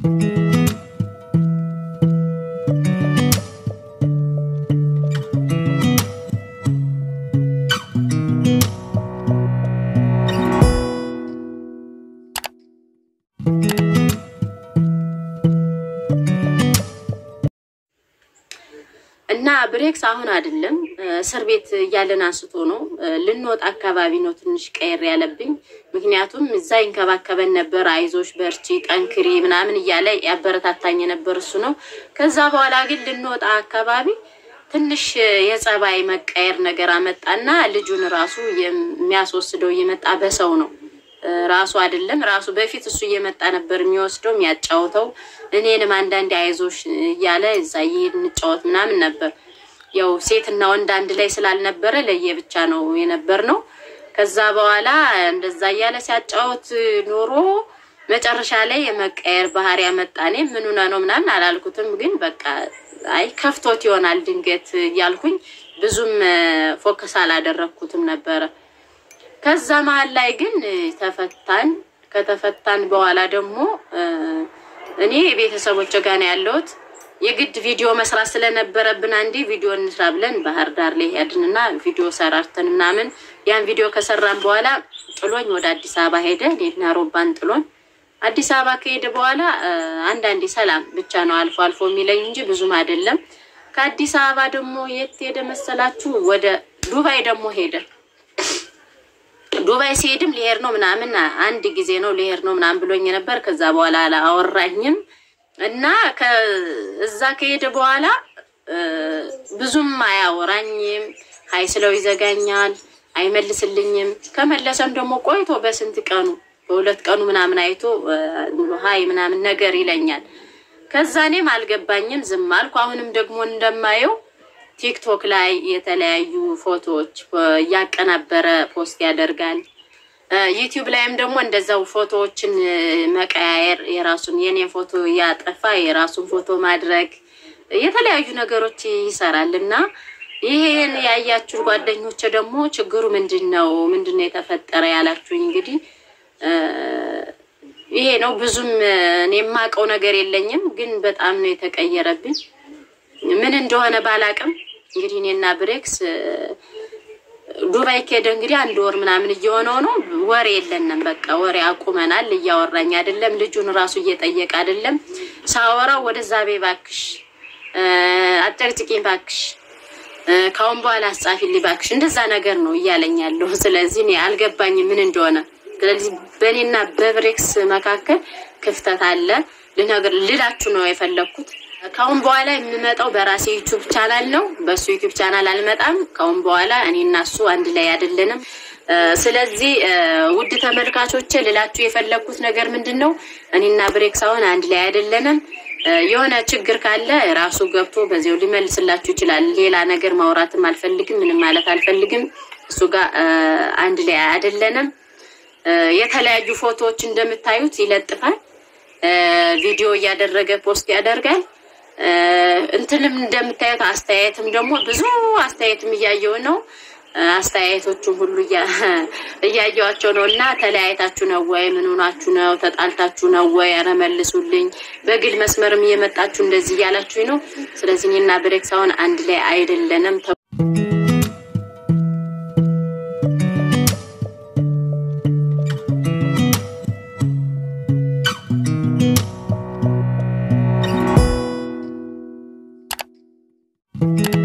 እና ብሬክስ አሁን አይደለም እስር ቤት እያለን አንስቶ ነው ልንወጣ አካባቢ ነው ትንሽ ቀየር ያለብኝ። ምክንያቱም እዛ ይንከባከበን ነበር። አይዞሽ፣ በርቺ፣ ጠንክሪ ምናምን እያለ ያበረታታኝ የነበር እሱ ነው። ከዛ በኋላ ግን ልንወጣ አካባቢ ትንሽ የጸባይ መቀየር ነገር አመጣና ልጁን ራሱ የሚያስወስደው እየመጣ በሰው ነው ራሱ አይደለም ራሱ በፊት እሱ እየመጣ ነበር የሚወስደው የሚያጫውተው። እኔንም አንዳንዴ አይዞሽ እያለ እዛ እየሄድ እንጫወት ምናምን ነበር። ያው ሴትና ወንድ አንድ ላይ ስላልነበረ ለየብቻ ነው የነበር ነው። ከዛ በኋላ እንደዛ እያለ ሲያጫወት ኖሮ መጨረሻ ላይ የመቀየር ባህሪ ያመጣ። እኔ ምን ሆነ ነው ምናምን አላልኩትም፣ ግን በቃ አይ ከፍቶት ይሆናል ድንገት እያልኩኝ ብዙም ፎከስ አላደረግኩትም ነበረ። ከዛ መሀል ላይ ግን ተፈታን። ከተፈታን በኋላ ደግሞ እኔ ቤተሰቦች ጋር ነው ያለሁት። የግድ ቪዲዮ መስራት ስለነበረብን አንዴ ቪዲዮ እንስራ ብለን ባህር ዳር ላይ ሄድንና ቪዲዮ ሰራርተን ምናምን ያን ቪዲዮ ከሰራን በኋላ ጥሎኝ ወደ አዲስ አበባ ሄደ። እኔና ሮባን ጥሎን አዲስ አበባ ከሄደ በኋላ አንዳንዴ ሰላም ብቻ ነው አልፎ አልፎ የሚለኝ እንጂ ብዙም አይደለም። ከአዲስ አበባ ደግሞ የት ሄደ መሰላችሁ? ወደ ዱባይ ደግሞ ሄደ። ዱባይ ሲሄድም ሊሄድ ነው ምናምን አንድ ጊዜ ነው ሊሄድ ነው ምናምን ብሎኝ ነበር። ከዛ በኋላ አላወራኝም እና እዛ ከሄደ በኋላ ብዙም አያወራኝም። ሀይ ስለው ይዘጋኛል፣ አይመልስልኝም። ከመለሰም ደግሞ ቆይቶ በስንት ቀኑ በሁለት ቀኑ ምናምን አይቶ ሀይ ምናምን ነገር ይለኛል። ከዛ እኔም አልገባኝም፣ ዝም አልኩ። አሁንም ደግሞ እንደማየው ቲክቶክ ላይ የተለያዩ ፎቶዎች እያቀናበረ ፖስት ያደርጋል። ዩቲዩብ ላይም ደግሞ እንደዛው ፎቶዎችን መቀያየር የራሱን የኔን ፎቶ እያጠፋ የራሱን ፎቶ ማድረግ የተለያዩ ነገሮች ይሰራል እና ይሄን ያያችሁ ጓደኞች ደግሞ ችግሩ ምንድን ነው ምንድን ነው የተፈጠረ ያላችሁኝ እንግዲህ ይሄ ነው። ብዙም እኔ የማውቀው ነገር የለኝም፣ ግን በጣም ነው የተቀየረብኝ። ምን እንደሆነ ባላቅም እንግዲህ እኔና ብሬክስ ዱባይ ከሄደ እንግዲህ አንድ ወር ምናምን እየሆነው ነው። ወሬ የለንም፣ በቃ ወሬ አቁመናል። እያወራኝ አይደለም፣ ልጁን ራሱ እየጠየቀ አይደለም። ሳወራው ወደዛ ቤ ባክሽ፣ አጨቅጭቂኝ ባክሽ፣ ካሁን በኋላ አስጻፊልኝ ባክሽ፣ እንደዛ ነገር ነው እያለኝ ያለው። ስለዚህ እኔ አልገባኝም ምን እንደሆነ። ስለዚህ በእኔና በብሬክስ መካከል ክፍተት አለ ልነግር ልላችሁ ነው የፈለግኩት። ካሁን በኋላ የምመጣው በራሴ ዩቱብ ቻናል ነው። በእሱ ዩቱብ ቻናል አልመጣም። ካሁን በኋላ እኔ እና እሱ አንድ ላይ አይደለንም። ስለዚህ ውድ ተመልካቾች ልላችሁ የፈለግኩት ነገር ምንድን ነው፣ እኔና ብሬክስ አሁን አንድ ላይ አይደለንም። የሆነ ችግር ካለ ራሱ ገብቶ በዚያው ሊመልስላችሁ ይችላል። ሌላ ነገር ማውራትም አልፈልግም፣ ምንም ማለት አልፈልግም። እሱ ጋር አንድ ላይ አይደለንም። የተለያዩ ፎቶዎች እንደምታዩት ይለጥፋል። ቪዲዮ እያደረገ ፖስት ያደርጋል። እንትንም እንደምታዩት አስተያየትም ደግሞ ብዙ አስተያየትም እያየው ነው። አስተያየቶቹም ሁሉ እያየዋቸው ነው። እና ተለያይታችሁ ነው ወይ? ምን ሆናችሁ ነው? ተጣልታችሁ ነው ወይ? ኧረ መልሱልኝ። በግል መስመርም እየመጣችሁ እንደዚህ እያላችሁ ነው። ስለዚህ እኔና ብሬክስ አሁን አንድ ላይ አይደለንም። thank you